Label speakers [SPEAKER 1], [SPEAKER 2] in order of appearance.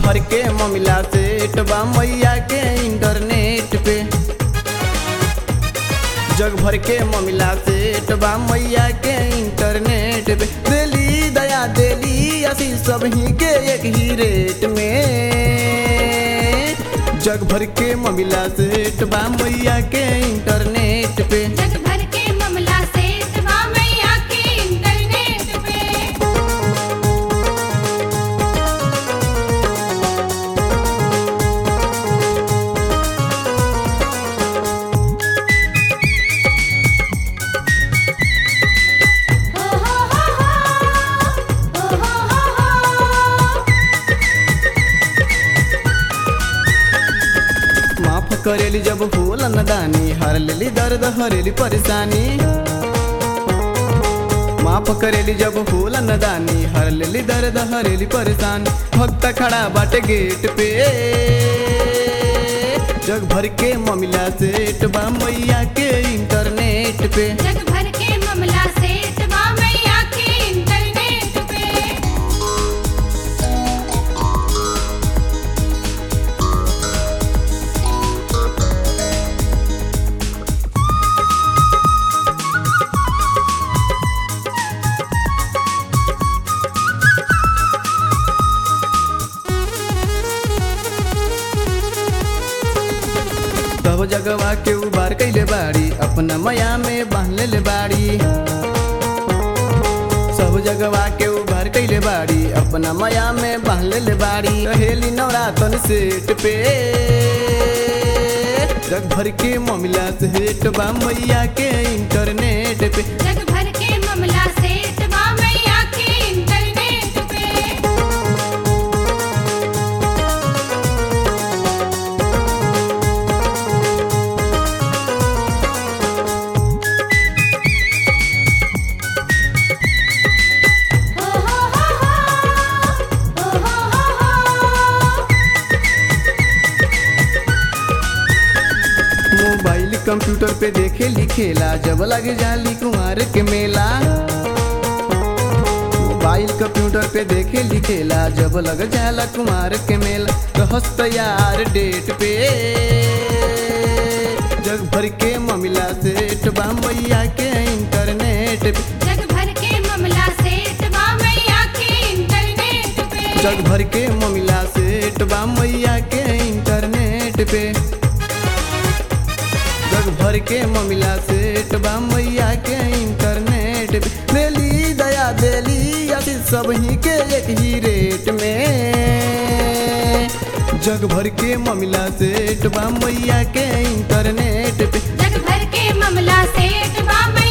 [SPEAKER 1] भर के ममिला सेट बा मैया के इंटरनेट पे जग भर के ममिला सेट बा मैया के इंटरनेट पे देली दया देली असी सब ही के एक ही रेट में जग भर के ममिला सेट बा मैया के इंटरनेट पे
[SPEAKER 2] जग भर के ममला से तबा मैया के इंटरनेट पे हो हो हो हो हो हो हो
[SPEAKER 1] माफ करेली जब भूल नदानी हर लेली दर्द हरेली परेशानी माफ करेली जब भूल नदानी हर लेली दर्द हरेली परेशानी भक्त खड़ा बाटे गेट पे जग भर के ममिला सेठ बा मैया के इंटरनेट पे
[SPEAKER 2] जग भर के ममला से तबा मैया के इंटरनेट पे
[SPEAKER 1] सब जगवा के उबार कैले बाड़ी अपना मया में बांध ले बाड़ी सब जगवा के उबार कैले बाड़ी अपना मया में बांध ले बाड़ी रहेली नवरातन सेट पे जग भर के ममिला सेठ बा मैया के इंटरनेट पे
[SPEAKER 2] जग भर के ममला से तबा मैया के इंटरनेट पे हो हो हो हो हो हो हो
[SPEAKER 1] मोबाइल कंप्यूटर पे देखे लिखेला जब लगे जाली कुमार के मेला मोबाइल कंप्यूटर पे देखे लिखेला जब लग जाला कुमार के मेला रहस तैयार डेट पे जग भर के ममिला सेठ बा मैया के इंटरनेट पे
[SPEAKER 2] जग भर के ममला से तबा मैया के इंटरनेट पे
[SPEAKER 1] जग भर के ममिला सेठ बा मैया के इंटरनेट पे जग भर के ममिला सेठ बा मैया के इंटरनेट पे देली दया देली अति सब ही के एक ही रेट में जग भर के ममिला सेठ बा मैया के इंटरनेट पे
[SPEAKER 2] जग भर के ममला से तबा मैया